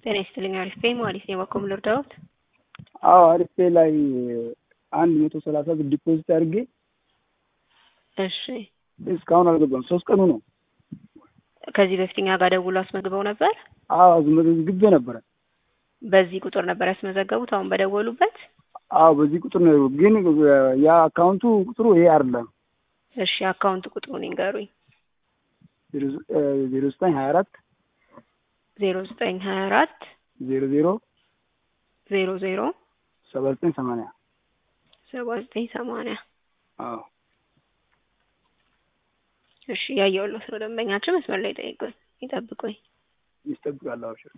ጤና ይስጥልኝ። አሪፍ ነኝ ማለት ነው። በኮም ልርዳዎት? አዎ አሪፍ ላይ አንድ መቶ ሰላሳ ብር ዲፖዚት አድርጌ እሺ። እስካሁን አልገባም። ሶስት ቀኑ ነው። ከዚህ በፊት እኛ ጋር ደውሎ አስመዝግበው ነበር። አዎ አስመዝግቤ ነበረ። በዚህ ቁጥር ነበር ያስመዘገቡት አሁን በደወሉበት? አዎ በዚህ ቁጥር ነው፣ ግን የአካውንቱ ቁጥሩ ይሄ አይደለም። እሺ አካውንት ቁጥሩን ይንገሩኝ። ዜሮ ዘጠኝ ሀያ አራት ዜሮ ዘጠኝ ሀያ አራት ዜሮ ዜሮ ዜሮ ዜሮ ሰባ ዘጠኝ ሰማንያ ሰባ ዘጠኝ ሰማንያ አዎ እሺ ያየሁልዎት ነው። ደንበኛችን መስመር ላይ ጠይቁኝ፣ ይጠብቁኝ። ይስጠብቃለሁ። አብሽር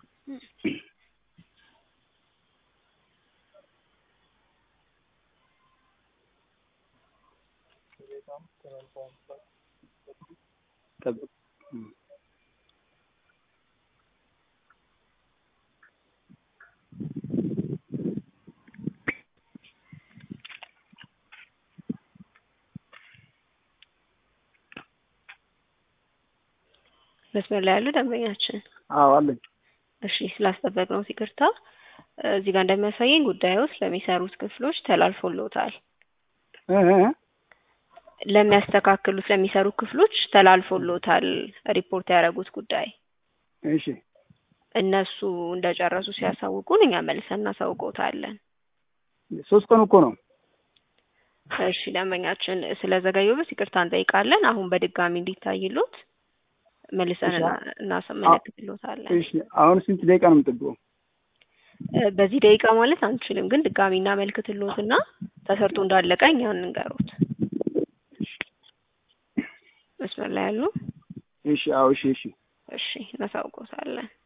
ጠብቅ። መስመር ላይ ያሉ ደንበኛችን አዎ አለኝ። እሺ ስላስጠበቅነው ይቅርታ። እዚህ ጋር እንደሚያሳየኝ ጉዳዩ ለሚሰሩት ክፍሎች ተላልፎልዎታል። እ እ ለሚያስተካክሉት ለሚሰሩ ክፍሎች ተላልፎልዎታል ሪፖርት ያደረጉት ጉዳይ። እሺ እነሱ እንደጨረሱ ሲያሳውቁን እኛ መልሰን እናሳውቅዎታለን። ሶስት ቀኑ እኮ ነው። እሺ ደንበኛችን ስለዘገዩበት ይቅርታ እንጠይቃለን። አሁን በድጋሚ እንዲታይሎት መልሰን እናመለክትሎታለን። እሺ አሁን ስንት ደቂቃ ነው የምጠብቀው? በዚህ ደቂቃ ማለት አንችልም፣ ግን ድጋሚ እናመልክትሎትና ተሰርቶ እንዳለቀ እኛ እንንገሮት። መስመር ላይ ያሉ እሺ አዎ እሺ እሺ እሺ እናሳውቅዎታለን።